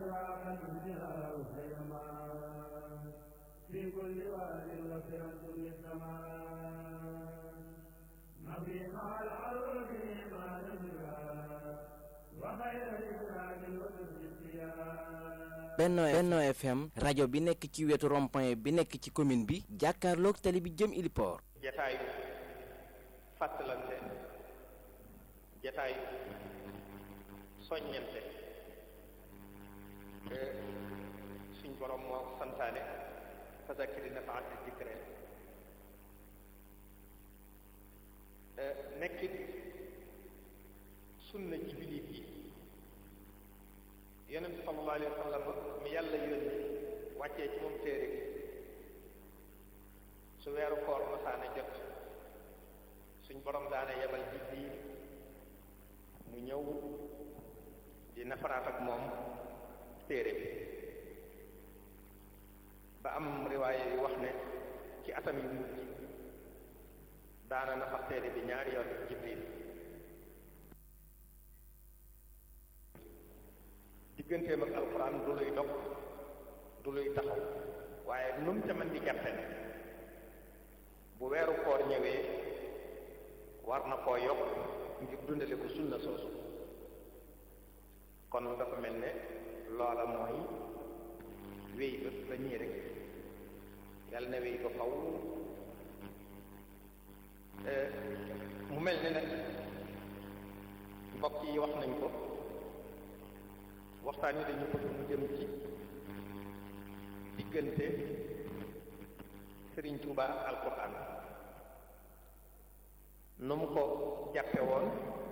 في كل واد وفرة للسماء نبي مع العرب ما نبغى وخير الإسلام وسط Benno Benno FM rajo bi nekk ci wetu rond-point bi nekk ci commune bi jàkkaarloog tali bi jëm Iliport jataayu fàttalante jataayu soññante te suñ borom moo santaane fasakiri nafaati dikre nekkit sunna ci jullit yi yonent sallallahu alayhi wa sallam mi yàlla yónni wàccee ci moom téere bi su weeru koor masaana jot suñ borom daana yebal Jibriil mu ñëw di nafaraat ak moom téere bi ba am riwaaye yu wax ne ci atam yu mujj daana nafar téere bi ñaari yoon Jibriil digganteem ak alxuraan du luy dog du luy taxaw waaye nu mu ca mën di jàppe ne bu weeru koor ñëwee war na koo yokk ngir dundale ko sunna soosu kon dafa mel ne loola mooy wéy ba ba ñii rek yàlla na wéy ba faw mu mel ne nag mbokk yi wax nañ ko waxtaan yi dañu bëgg mu jëm ci diggante Sëriñ Tuuba ak alquran nu mu ko jàppe woon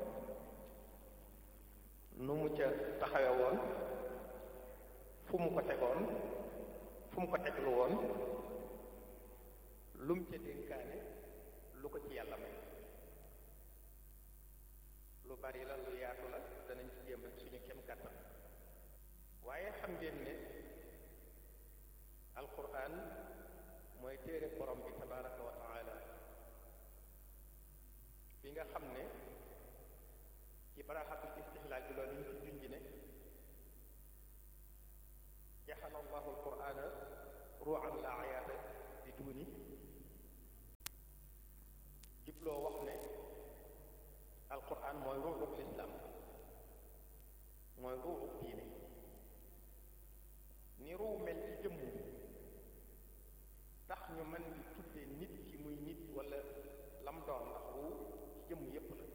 nu mu ca taxawe woon fu mu ko tegoon fu mu ko teglu woon lu mu ca dénkaane lu ko ci yàlla may lu bari la lu yaatu la danañ ci jéem suñu kem kàttan waaye xam ngeen ne alquran mooy téere borom bi tabaraka wa taala bi nga xam ne ci baraxatul istihlaal bi loolu ñu ci junj ne jaxala allahu alqurana ruuxan la ayaata di duuni jibloo wax ne alquran mooy ruuxub lislaam mooy ruuxub diine ni ruu mel ci jëmm tax ñu mën di tudde nit ki muy nit wala lam doon ndax ruu ci jëmm yépp la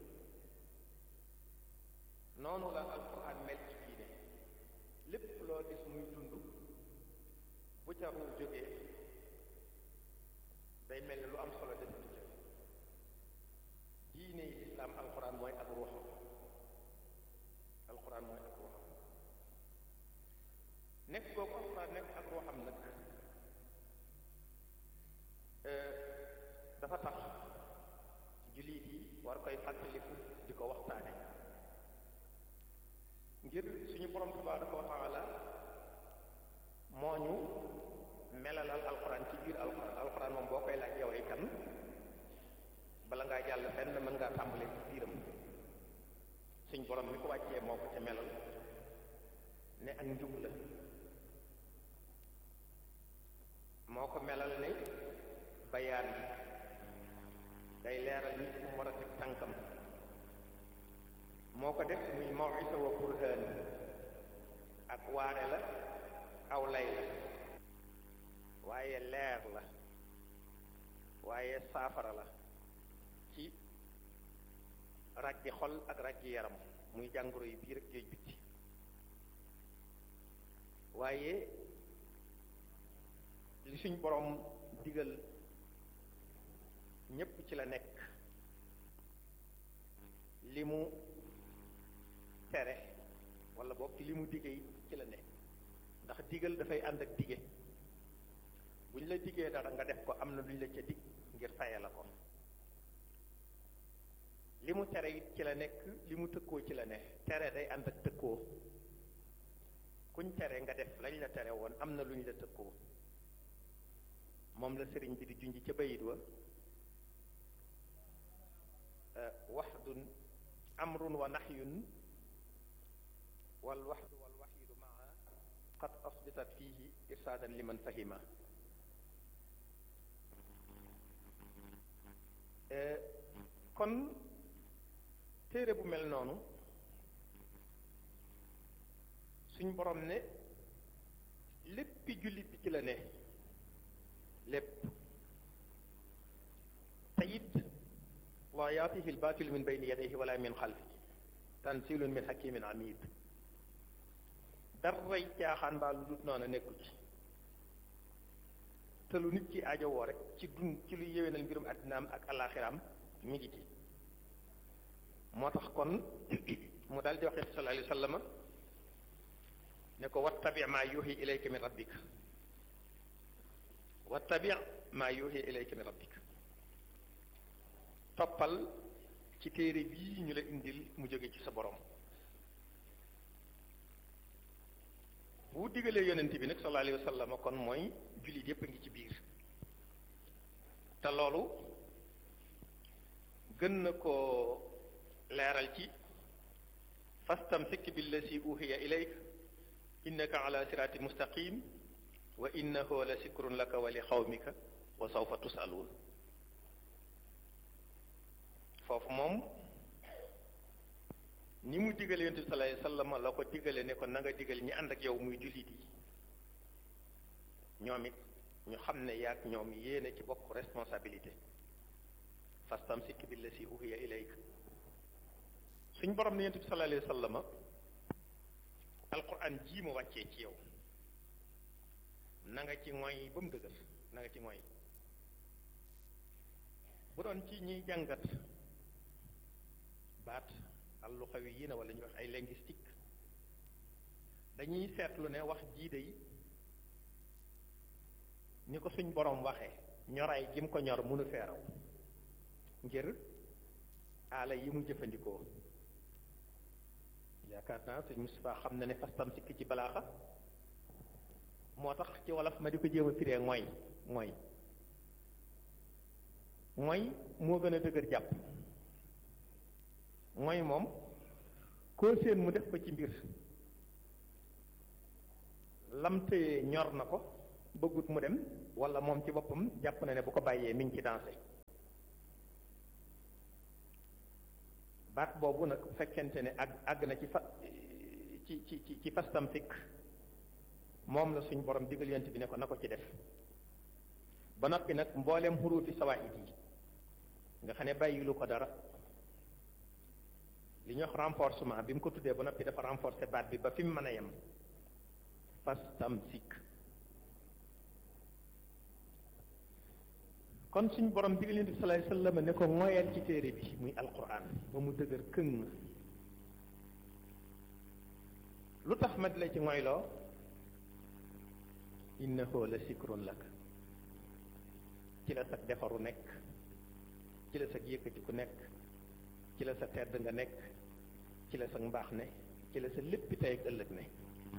noonu la alquran mel ci diine lépp loo gis muy dund bu ca ruu jógee day mel ni lu am solo def ci diine yi islaam alquran mooy ak ruuxam alquran mooy ak ruuxam nekk googu alquran nekk ak ruuxam nag dafa tax jullit yi war koy fàttaliku di ko waxtaane ngir suñu borom tabaraka wa taala moo ñu melalal alquran ci biir alquran alquran moom boo koy laaj yow ay kan bala ngaa jàll fenn mën ngaa tàmbalee ci biiram suñ borom mi ko wàccee moo ko ca melal ne ak njub la moo ko melal ne bayaan bi day leeral nit fu mu war a teg tànkam moo ko def muy mawisa wa burhaan ak waare la aw lay la waaye leer la waaye saafara la ci ràggi xol ak ràggi yaram muy jàngoro yi biir ak géej bitti waaye li suñ borom digal ñépp ci la nekk li mu tere wala boog li mu dige ci la nekk ndax digal dafay ànd ak dige bu ñu la digee dara nga def ko am na lu ñu la ca dig ngir faye la ko li mu tere it ci la nekk li mu tëkkoo ci la ne tere day ànd ak tëkkoo kuñ tere nga def lañ la tere woon am na lu ñu la tëkkoo moom la sëriñ bi di junj ca bayit wa waxdun amrun wa naxyun wal waxdu wal waxidu maa qad asbitat fihi irsaadan liman fahima kon téere bu mel noonu suñ borom ne léppi jullit bi ci la ne lépp te it laa yaatihi lbaatilu min bayni yadayhi wala min xalfi tansilun min hakimin amid daray caaxaan mbaa lu dut noonu nekku ci te lu nit ci aajowoo rek ci dund ci luy yéwénal mbirum addinaam ak alaxiraam mi ngi ci moo tax kon mu daal di wax sallallahu alayhi wa sallam ne ko wattabi maa yuuxi ilayka min rabbik wattabi maa yuuxi ilayka min rabbik toppal ci téere bii ñu la indil mu jóge ci sa borom bu digalee yonent bi nag sallallahu alayhi wa sallam kon mooy jullit yépp a ngi ci biir te loolu gën na koo leeral ci fastamsik billasi uhiya ilayk innaka ala sirati mustaqim wa innahu la sikrun laka wa li xawmika wa sawfa tusaluun foofu moom ni mu digale yonent bi sallallahu alayhi wasallam la ko digale ne ko na nga digal ñi ànd ak yow muy jullit yi ñoom it ñu xam ne yaag ñoom yéene ci bokk responsabilité fastamsik billasi uhiya ilayk suñ borom ne yonent bi sallallahu alayhi wasallam alquran jii mu wàccee ci yow na nga ci ngoy ba mu dëgër na nga ci ngoy bu doon ci ñiy jàngat baat allu xawi yi na wala ñuy wax ay linguistique dañuy seetlu ne wax jii de ni ko suñ borom waxee ñoraay gi mu ko ñor mënu feeraw ngir aala yi mu jëfandikoo yaakaar naa sëñ Moustapha xam na ne fastam sikki ci balaaxa moo tax ci wolof ma di ko jéem a firee mooy mooy mooy moo gën a dëgër jàpp mooy moom koo seen mu def ko ci mbir lamte ñor na ko bëggut mu dem wala moom ci boppam jàpp na ne bu ko bàyyee mi ngi ci dansé baat boobu nag bu fekkente ne àgg àgg na ci fa ci ci ci ci fastam fikk moom la suñ borom digal yent bi ne ko na ko ci def ba noppi nag mbooleem xuruufi sawaahid yi nga xam ne bàyyilu ko dara li ñuy wax renforcement bi mu ko tuddee ba noppi dafa renforcer baat bi ba fi mu mën a yem fastam sikk kon suñ borom digal yent bi sallallahu alayhi wasallam ne ko ngoyal ci téere bi muy alquran ba mu dëgër këng lu tax ma di la ci ngoyloo innahu la sikrun lak ci la sa defaru nekk ci la sa yëkkati ku nekk ci la sa tedd nga nekk ci la sa mbaax ne ci la sa léppi tey ak ëllëg ne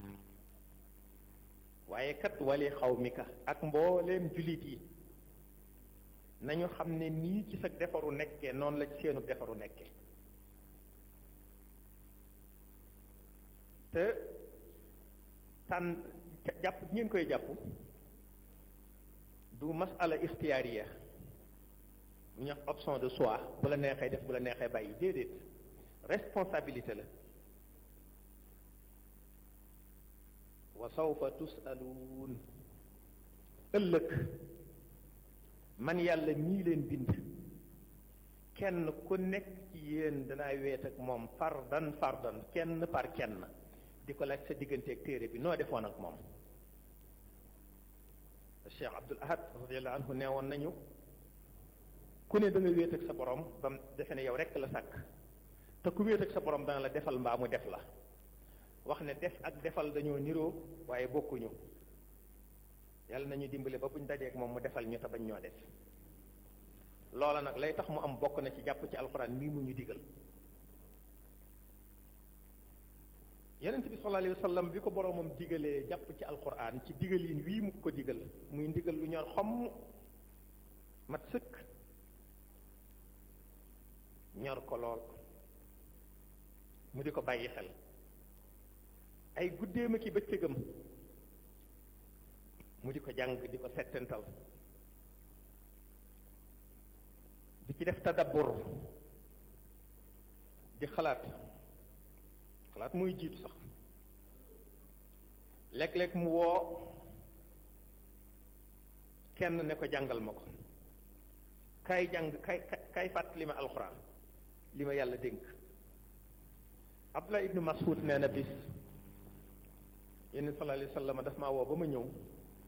waaye kat wali xaw mi ka ak mbooleem jullit yi nañu xam ne nii ci sa defaru nekkee noonu la ci seenu defaru nekkee te tànn jàpp ngeen koy jàpp du masala ixtiyaariya mu ñu wax option de choix bu la neexee def bu la neexee bàyyi déedéet responsabilité la wa sawfa tusaluun ëllëg man yàlla mii leen bind kenn ku nekk ci yéen danaa weet ak moom fardan fardan kenn par kenn di ko laaj sa digganteeg téere bi noo defoon ak moom Cheikh Abdul Ahad radiallahu anhu nee woon nañu ku ne da nga wéet ak sa borom ba mu defe ne yow rekk la sàkk te ku wéet ak sa borom dana la defal mbaa mu def la wax ne def ak defal dañoo niroo waaye bokkuñu yàlla nañu dimbale ba buñ dajeek moom mu defal ñu te bañ ñoo def loola nag lay tax mu am bokk na ci jàpp ci alxuraan mii mu ñu digal yonent bi sallallahu alayhi wa sallam bi ko boroomam digalee jàpp ci alxuraan ci digalin wii mu ko digal muy ndigal lu ñor xomm mat sëkk ñor ko lool mu di ko bàyyi xel ay guddeem ak i bëccëgam mu di ko jàng di ko settental di ci def tadabbur di xalaat xalaat muy jiitu sax léeg-léeg mu woo kenn ne ko jàngal ma ko kay jàng kay kay fàttali ma alxuraan li ma yàlla dénk Abdullah ibnu Mas'ud nee na bis yenn sallallahu alayhi wa sallam daf maa woo ba ma ñëw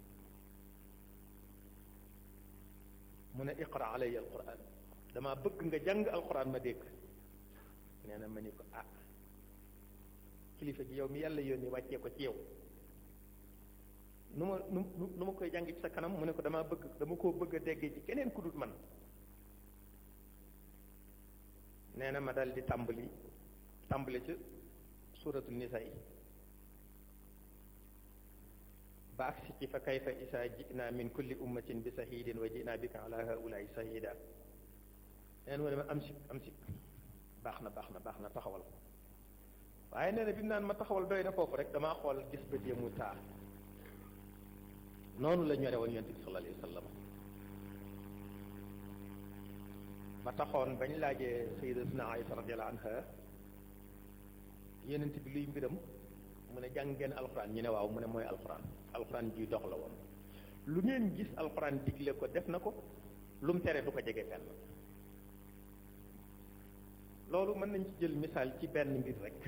mu ne iqra alayya alquran dama bëgg nga jàng alquran ma dégg nee na ma ni ko ah kilifa gi yow mi yàlla yónni wàccee ko ci yow nu ma nu nu ma koy jàng ci sa kanam mu ne ko dama bëgg dama koo bëgg a déggee ci keneen ku dul man nee na ma dal di tàmbali tàmbali ci suuratu nisa yi ba agsi ci fa kayfa isa jina min kulli ummatin bi sahidin wa jina bika ala haulaai sahida neen mu ne ma am si am si baax na baax na baax na taxawal waaye nee na bi mu naan ma taxawal doy na foofu rek damaa xool gis bët yi mu taa noonu la ñore woon yonent bi sallallahu alayhi wa sallam ba taxoon bañ laajee sayyidatuna Aïsa radiyallahu anha yonent bi luy mbiram mu ne jàng ngeen alxuraan ñu ne waaw mu ne mooy alxuraan alxuraan ji dox la woon lu ngeen gis alxuraan digle ko def na ko lu mu tere du ko jege fenn loolu mën nañ ci jël misaal ci benn mbir rek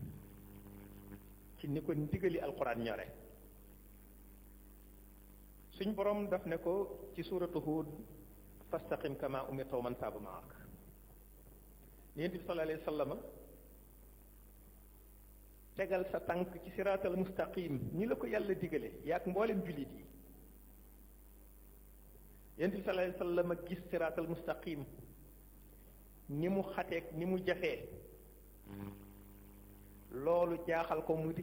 ci ni ko ndigali alxuraan ñore suñ borom daf ne ko ci suuratu Huud fastaqim kama umirta wa man taaba maak Yonent bi sallallahu alayhi wa sallam tegal sa tànk ci siraatal mustaqim ñi la ko yàlla digale yaak mboolem jullit yi Yonent bi sallallahu alayhi wa sallam gis siraatal mustaqim ni mu xateeg ni mu jafee loolu jaaxal ko mu di